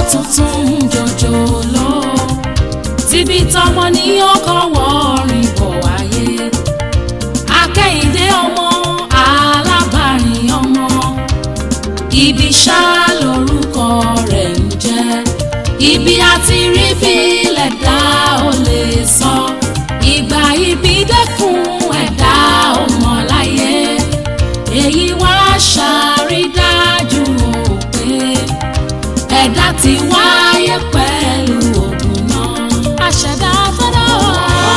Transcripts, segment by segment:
tuntun jòjòló tíbi tọmọ ní ọkọ̀ wọ́ọ̀rìn bọ̀ wáyé akẹ́yìndé ọmọ alábàárìn ọmọ ibi ṣá lórúkọ rẹ̀ ń jẹ́ ibi àti rí bí lẹ̀dá ò lè sọ ìgbà ibi dẹ́kun ẹ̀dá ò mọ̀ láyé èyí wá ṣàrídájú o pé ẹ̀dá ti wáyé pẹ̀lú ògùn náà àṣẹ̀dá tọ́dá wà.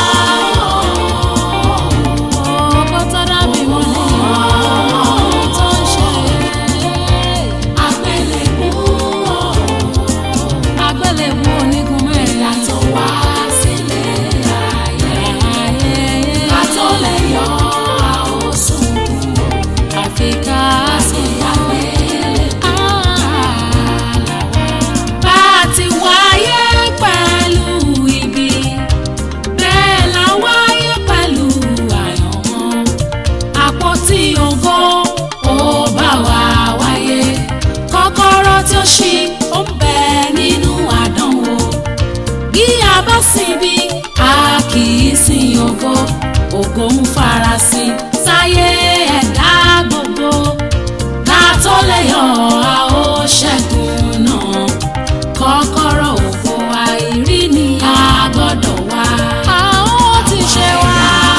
Ọkọ tọ́dá bí wọ́n lè yọ̀ tó ń ṣe. Àgbélébú àgbélébú onígun mẹ́rin tó wá sílé ayé. Ká tó lè yọ àwòsùn àfi ká sí àgbélébú. Bá a ti wáyé pẹ̀lú ibi bẹ́ẹ̀ la wáyé pẹ̀lú àyànmọ́ àpótí ògo ó bá wa wáyé kọ́kọ́rọ́ tí ó ṣí ó ń bẹ nínú àdánwò bí a bá sinbi a kì í sin ògo ògo ń farasin sáyé ẹ̀dá gbogbo ká tó lè yọ a ó ṣẹ́gun náà kọ́kọ́rọ́ ògo àìrí ni a gbọ́dọ̀ wá. a ó ti ṣe wá.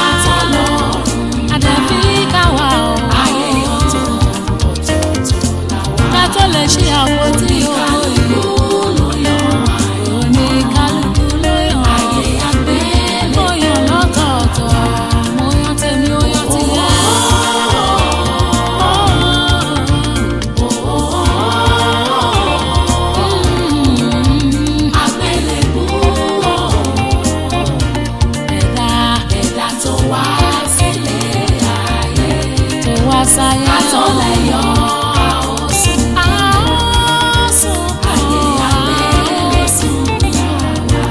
àdàbí káwa o. ayé ọ̀tọ̀ ọ̀tọ̀ọ̀tọ̀ làwa. ká tó lè ṣe àwọn tí ó ìlú ló yọ. oníkálukú ló yọ. ayé àgbẹ̀ ló yọ lọ́tọ̀ọ̀tọ̀. mo yan tèmi ó yan tìyẹ. Àgbélébú ẹ̀dá ẹ̀dá tó wá sílé ayé tó wá sáyé àtọ̀lẹ̀ yọ àwòsùn àwòsùn ayé àgbélésùn yàrá.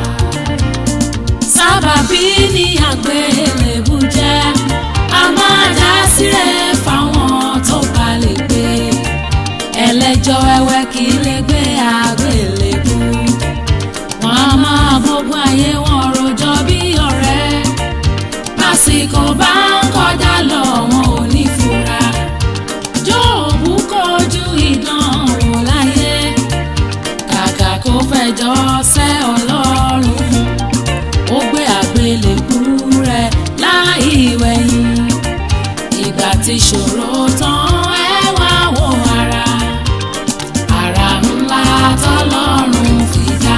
sábàbí ni àgbélébú jẹ́ a máa dá sílẹ̀ fáwọn tó bá lè gbé ẹlẹ́jọ́ wẹ́wẹ́ kì í lè gbé àgbélébú wọn a máa gbógun ayé wọn rojọ́ bí ọ̀rẹ́ lásìkò bá ń kọjá lọ wọn ò ní fura jóòbù kojú ìdánwò láyé kàkà kó fẹjọ́ sẹ́ ọlọ́run ó gbé àgbélébú rẹ̀ láì wẹ̀yìn ìgbà tí ṣòro tán ẹ wá wo ara ara ńlá tọ́lọ́run fi dá.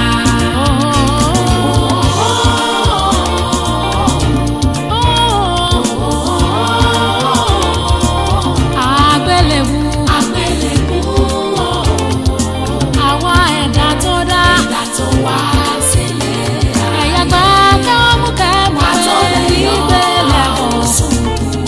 Àgbélébú. Àgbélébú. Àwa ẹ̀dá tó dá. Ẹ̀dá tó wá sílé. Ẹ̀yà gbà kẹ́mú kẹ́mú pé ìgbélé kò sùn.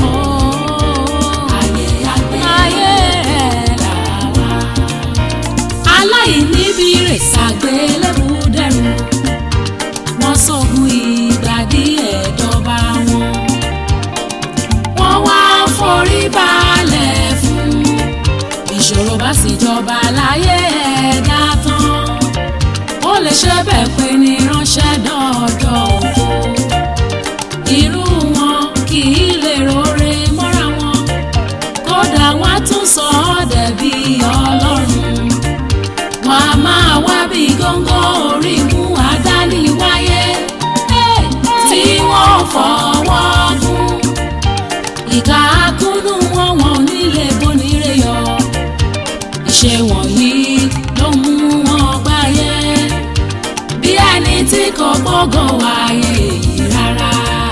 Ayé àgbélébú. Ayé ẹ̀dá wa aláìníbi rè ṣàgbélébù dẹrù wọ́n sọ̀gùn ìgbà díẹ̀ dọ́ba wọn wọ́n wá forí balẹ̀ fún ìṣòro bá sì jọba láyé ẹ̀dá tán ó lè ṣe bẹ́ẹ̀ pé ní ránṣẹ́ dọ́ọ̀dọ̀ òfo irú wọn kì í lè rore mọ́ra wọn kódà wọ́n á tún sọ ọ́ dẹ̀bi ọlọ́run wọn a máa wá bí góńgó orí mú àdáni wáyé tí wọ́n fọwọ́ gún ìka akúnnú wọn wọn ò nílé bonire yọ ìṣe wọ̀nyí ló mú wọn gbáyé bí ẹni tí kò gbọ́gàn wáyé yìí rárá.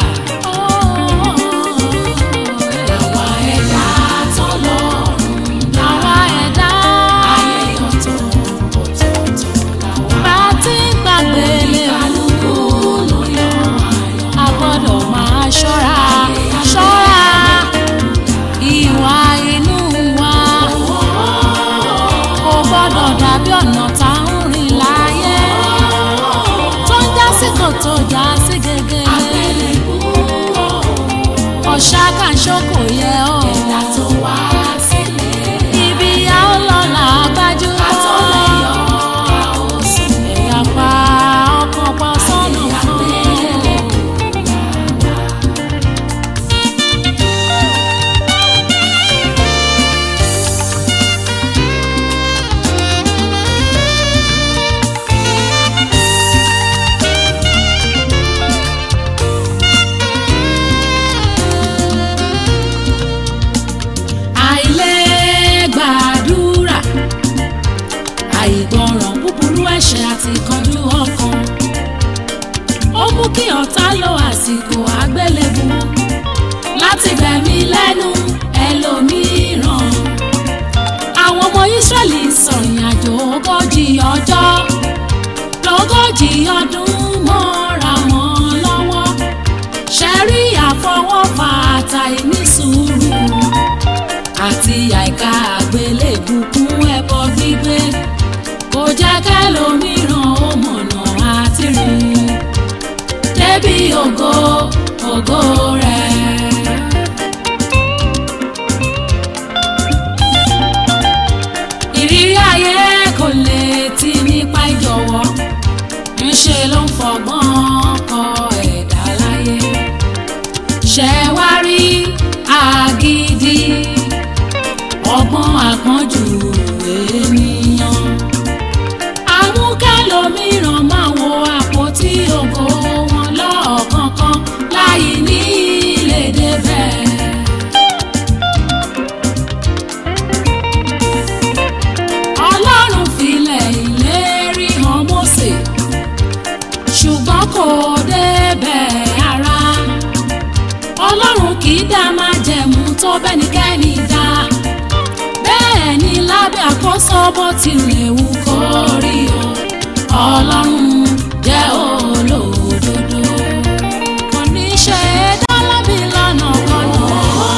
Àwa ẹ̀dá tọ́lọ́run dá. Àwa ẹ̀dá ayé ọ̀tọ̀ ọ̀tọ̀ọ̀tọ̀ làwa. Bá a ti ń gbàgbé kálukú ló yọ ayọ̀. A gbọ́dọ̀ máa ṣọ́ra ṣọ́ra ìwà inú wa. Kò gbọ́dọ̀ dàbí ọ̀nà tá ń rìn láyé. Tó ń já sí kòtò já sí gègé. Ọ̀ṣà kan ṣókò yẹ ọ́. Ẹ̀dá tó wá sílé. Ibi a ó lọ là á gbájú mọ́. Àtọ́lẹ̀ yọ àwòsàn. àti kanjú ọkàn ó mú kí ọ̀tá lo àsìkò àgbélébù láti gbẹ̀mí lẹ́nu ẹlòmíràn àwọn ọmọ Ísírẹ́lì sọ̀rìn àjò ogójì ọjọ́ lógójì ọdún mọ́ra wọn lọ́wọ́ ṣẹ́rí àfọwọ́fà àtàìní sùúrù àti àìka àgbélébù kún ẹbọ gbígbé kò jẹ́ kẹ́lòmíràn ó mọ̀nà àti rìn débi ògo ògo rẹ̀. ìrírí ayé kò lè ti nípa ìjọ̀wọ́ ńṣe ló ń fọgbọ́n kọ ẹ̀dá láyé ṣẹ wá rí àgídí ọgbọ́n àpọ́njù ènìyàn amúkẹ́lòmíràn máa wo àpótí ògo wọn lọ́ọ̀kọ̀ọ̀kan láì ní lè débẹ̀. ọlọ́run filẹ̀ ìlérí hàn Mósè ṣùgbọ́n kò débẹ̀ ara ọlọ́run kì í dá májẹ̀mú tó bẹ́nikẹ́ni dá bẹ́ẹ̀ ni lábẹ́ àkóso bó tilẹ̀ wù kó rí o ọlọ́run jẹ́ olódodo kò ní ṣe é dá lábì lọ́nà kọ́nà.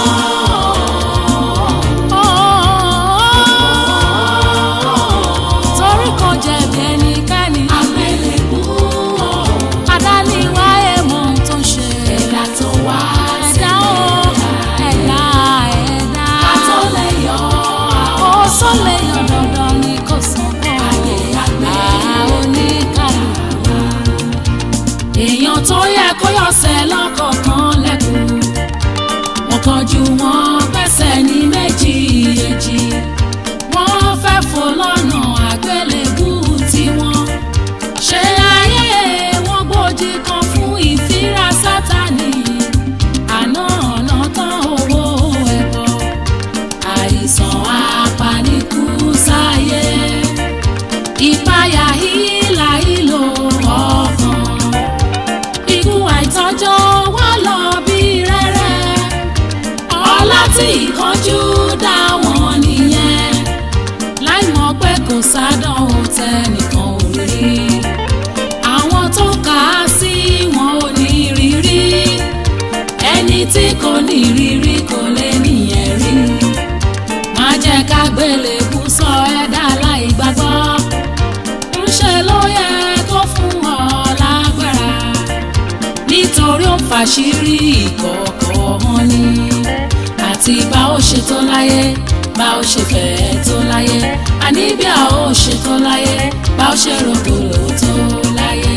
torí kò jẹ̀bi ẹnikẹ́ni. àgbélébú adániwáyé mọ ohun tó ń ṣe. ẹ̀dá tó wá ẹ̀dá o ẹ̀dá ẹ̀dá. ká tó lè yọ ó sọ lè yọ dandan ni kò sàn kọ́. ayé àgbẹ̀ oníkàlùkù. èèyàn tó yẹ kó yọ̀sẹ̀ lọ́kọ̀ọ̀kan lẹ́kùn. wọ́n kọjú wọn pẹ́sẹ̀ ní méjì èjì. wọ́n fẹ́ fò lọ́nà àgbélébú tiwọn. ṣé ayé wọn gbòdì kan fún ìfira sátani. àná ọ̀nà tán owó ẹ̀bọ. àìsàn apanikú sáyé. ìpayà hílà ìlò ọkàn. ikú àìtọ́jọ́ wá lọ bí rẹ́rẹ́. ọlá tí ìkánjú dá wọn nìyẹn. láì mọ̀ pé kò sádánwò tẹnìkan ò rí. àwọn tó kà á sí wọn ò ní rírí. ẹni tí kò ní rírí kò lè nìyẹn rí. má jẹ́ ká gbélébú sọ ẹ̀dá láì gbàgbọ́. ńṣe ló yẹ kó fún ọ lágbára. nítorí ó fàṣírí ìkọ̀kọ̀ wọn ni. àti bá ó ṣe tó láyé bá ó ṣe fẹ́ tó láyé. àní bí a ó ṣe tó láyé bá ó ṣe rògbòlò tó láyé.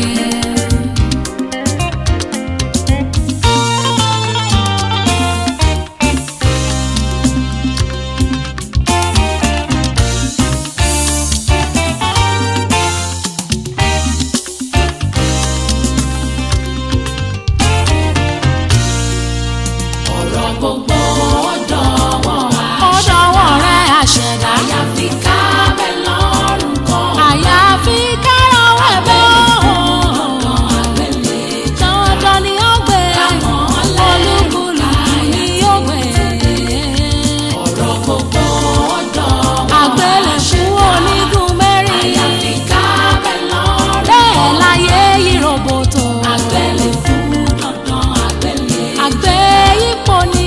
ọ̀rọ̀ gbogbo ọ̀dọ̀wọ́ ọ̀dọ̀wọ́ rẹ̀ àṣẹ̀dá. àyàfi ká bẹ̀ lọ́rùn kọ́. àyàfi ká rọwọ́ ẹ̀bẹ̀ ọ̀hún. dandan ni ó gbé olúkúlùkù ni ó gbé. ọ̀rọ̀ gbogbo ọ̀dọ̀wọ́ àgbélẹ̀kú onígun mẹ́rin. àyàfi ká bẹ̀ lọ́rùn kọ́. bẹ́ẹ̀ láyé yí roboto. àgbélẹ̀kú dandan àgbélẹ̀. àgbẹ̀ ipò ni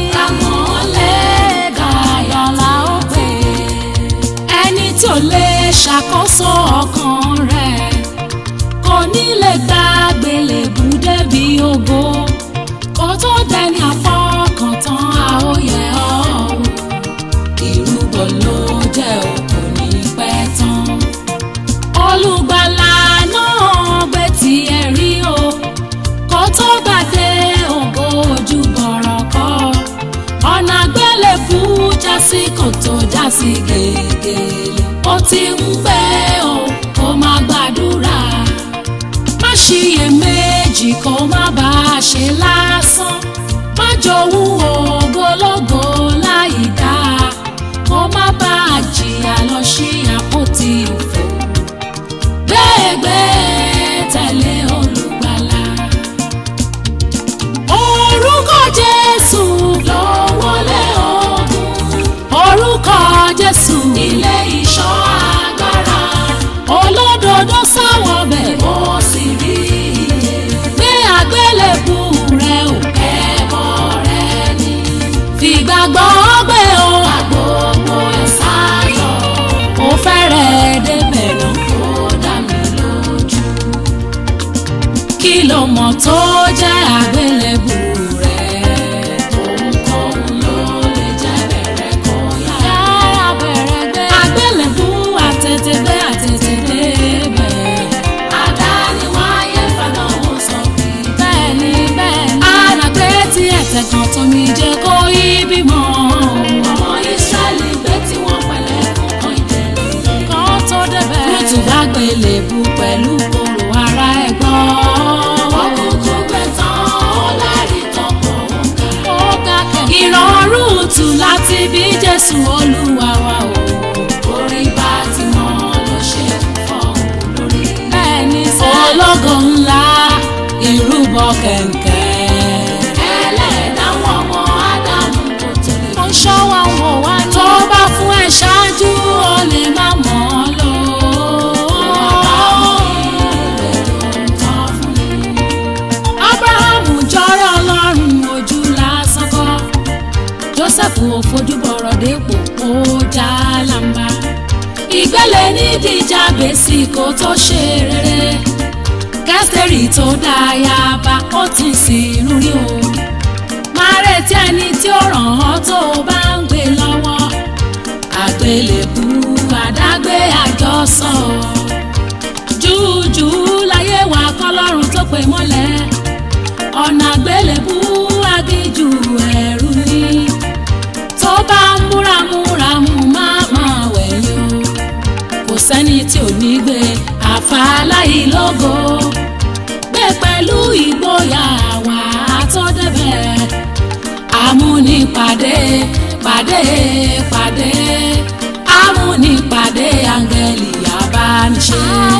dandan la ó pè é. ẹni tí ò lè ṣàkóso ọkàn rẹ̀ kò ní lè gba àgbélébù débi ògo kó tó dẹni àfọkàntán àóyẹ ọ́ ìrúbọ ló jẹ́ òkú ní pẹ́ tán olùgbàlà náà gbé tiẹ̀ rí o kó tó gbàdé ògo ojú bọ̀rọ̀ kọ́ ọ̀nà àgbélébù já sí kòtò já sí gègèlè ó ti ń pẹ́ o kó má gbàdúrà má ṣiyèméjì kó má bá a ṣe lásán má jowú ògólógó láì dáa kó má bá a jìyà lọ sí àpótí òfò gbẹ́gbẹ́ mọ̀ tó jẹ́ àgbélébù rẹ̀. Ohunkóhun ló lè jẹ́ bẹ̀rẹ̀ kó yára. Yára bẹ̀rẹ̀ gbé. Àgbélébù àtètègbé àtètègbé bẹ̀. Àdáni wáyé fàdánwò sọ pé. Bẹ́ẹ̀ni bẹ́ẹ̀ni. Àràgbé tí ẹ̀tẹ̀ kan tómi jẹ́ kó yí bímọ. Ọmọ Ísírẹ́lì gbé tí wọ́n pẹ̀lẹ́ fún kan ìdẹ̀rù. Kan tó débẹ̀. Lótú bá gbélébù pẹ̀lú kòrò ara ẹ̀ gbọ́. Ọkùnkùn gbẹ tán ó lárí tọkọ̀ ó ga kẹ̀. Ìrọ̀rùn tù láti bí Jésù Olúwa wa o. Orí bá ti mọ́ ló ṣe fọ́ lórí. Bẹ́ẹ̀ni sẹ́. Ológo ńlá ìrúbọ kẹ̀kẹ́. Ẹlẹ́dàá wọn ọmọ Ádámù kò tó lè. Ó ń ṣọ́ wa wò wá ní. Tó bá fún ẹ ṣáájú ó lè má mọ̀ ọ́ lò. Ábúráhámù jọrọ Ọlọ́run ojú lásán kọ́. Jósẹ́fù ò fojú bọ̀rọ̀ dépò ó já lámbá. Ìgbẹ́lẹ̀ nídìí jábèsì kó tó ṣe rere. Kẹ́sìtẹ́rì tó dáyàbá ó ti sìn rí o. Máa retí ẹni tí ó ràn ọ́ tó o bá ń gbé lọ́wọ́. Àgbélébù àdágbé àjọsọ. Júùjù láyé wa kọ́lọ́run tó pè mọ́lẹ̀. Ọ̀nà àgbélébù agíjù ẹ̀rù ni. Tó bá ń múramúramù máa máa wẹ̀yìn o. Kò sẹ́ni tí ò ní gbé àfàlàyé lógo. Gbé pẹ̀lú ìgboyà wà á tó débẹ̀. Amúnipàdé pàdé pàdé. Amúnipàdé áńgẹ́lì abániṣe.